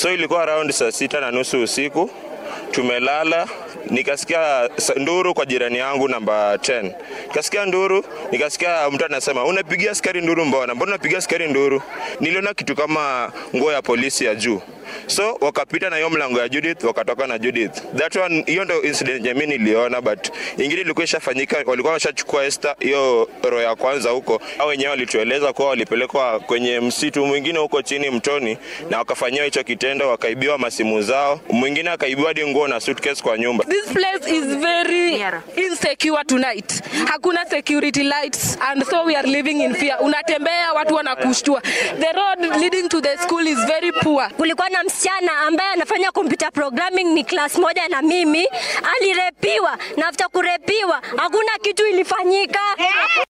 So ilikuwa around saa sita na nusu usiku, tumelala nikasikia sa- nduru kwa jirani yangu namba 10. Nikasikia nduru, nikasikia mtu anasema unapigia askari nduru mbona? Mbona unapigia askari nduru? Niliona kitu kama nguo ya polisi ya juu. So wakapita na hiyo mlango ya Judith, wakatoka na Judith. That one, hiyo ndio incident yenye mimi niliona, but ingine ilikuwa ishafanyika, walikuwa washachukua Esther hiyo roho ya kwanza huko, au wenyewe walitueleza kuwa walipelekwa kwenye msitu mwingine huko chini mtoni, na wakafanyiwa hicho kitendo, wakaibiwa masimu zao, mwingine akaibiwa hadi nguo na suitcase kwa nyumba. This place is very insecure tonight. Hakuna security lights and so we are living in fear. Unatembea watu wanakushtua. The road leading to the school is very poor. kulikuwa na msichana ambaye anafanya computer programming ni class moja na mimi alirepiwa na after kurepiwa hakuna kitu ilifanyika